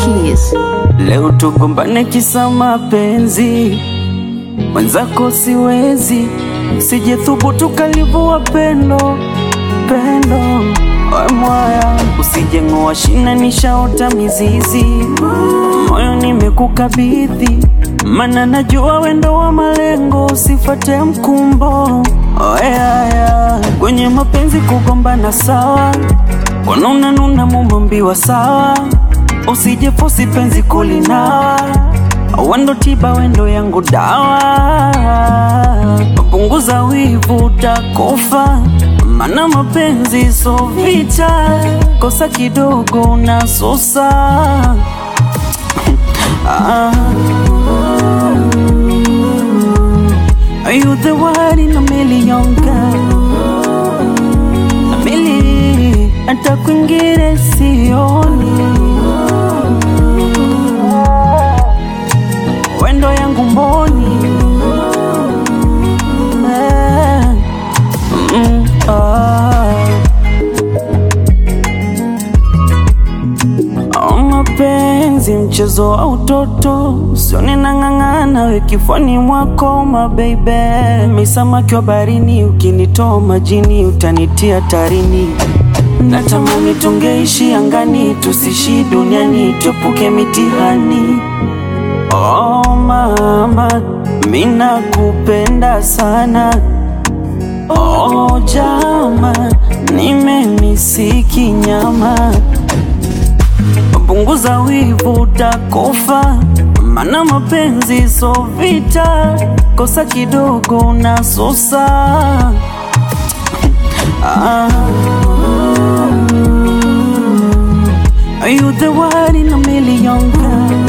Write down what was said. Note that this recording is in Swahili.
Keys. Leo tugombane kisa mapenzi, mwenzako siwezi, sijethubutu kalivua pendo pendo, we mwaya, usijeng'oa shina, nishaota mizizi, moyo nimekukabidhi, mana najua wendo wa malengo, usifate mkumbo oyaya, kwenye mapenzi kugombana sawa, wanuna nuna mumombiwa sawa usije fosi penzi kulinawa, wendo tiba, wendo yangu dawa. Punguza wivu, utakufa, mana mapenzi so vita, kosa kidogo unasusa. ah. Are you the one in a million girl? A million, hata kwingine sioni wendo yangu mboni Eh, mm, ah. Oh, mapenzi mchezo wa utoto, sioni nang'ang'ana we kifani mwako mabeibe, misamaki wa barini, ukinitoa majini utanitia tarini. Natamani tungeishi angani, tusishi duniani, tuepuke mitihani. Oh mama, mina kupenda sana. Oh jama, nimemisiki nyama. Punguza wivu, utakufa, mana mapenzi so vita, kosa kidogo unasusa. ah. Are you the one in a million girl?